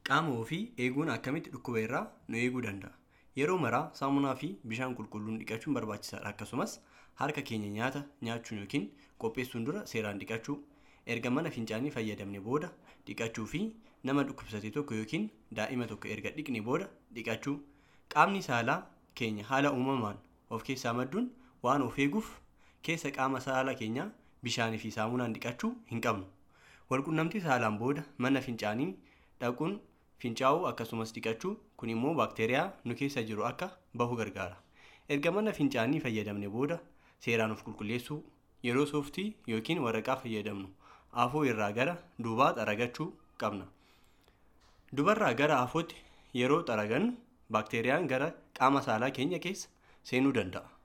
Qaama ofii eeguun akkamitti dhukkuba irraa nu eeguu danda'a? Yeroo maraa saamunaa fi bishaan qulqulluun dhiqachuun barbaachisaadha. Akkasumas harka keenya nyaata nyaachuun yookiin qopheessuun dura seeraan dhiqachuu, erga mana fincaanii fayyadamne booda dhiqachuu fi nama dhukkubsate tokko yookiin daa'ima tokko erga dhiqne booda dhiqachuu. Qaamni saalaa keenya haala uumamaan of keessaa madduun waan of eeguuf keessa qaama saala keenyaa bishaanii fi saamunaan dhiqachuu hin qabnu. Walqunnamtii saalaan booda mana fincaanii dhaquun fincaa'uu akkasumas dhiqachuu kun immoo baakteeriyaa nu keessa jiru akka bahu gargaara. Erga mana fincaanii fayyadamne booda seeraan of qulqulleessuu yeroo sooftii yookiin waraqaa fayyadamnu afoo irraa gara duubaa xaragachuu qabna. Dubarraa gara afootti yeroo xaragannu baakteeriyaan gara qaama saalaa keenya keessa seenuu danda'a.